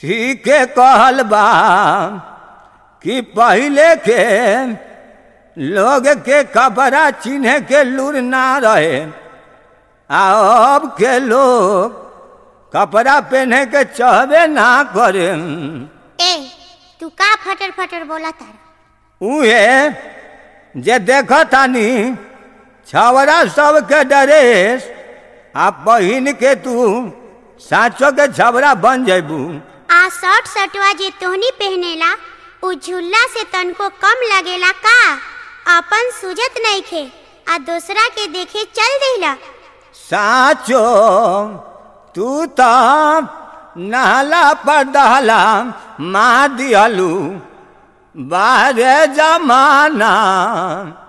ठीके कहल बा कि पहिले के लोग के कपड़ा चिन्हे के लूर ना रहे आ अब के लोग कपड़ा पहने के चाहबे ना करे ए तू का फटर फटर बोला तारा उहे जे देख तानी छवरा सबके ड्रेस आ पहिन के तू साँचो के छबरा बन जेबू आ शर्ट शर्टवा जे तोहनी पहनेला उ झुल्ला से तनको कम लगेला का अपन सुजत नइखे आ दूसरा के देखे चल देला साँचो तू तो नहला पर दहला मार दिहलू बारे जमाना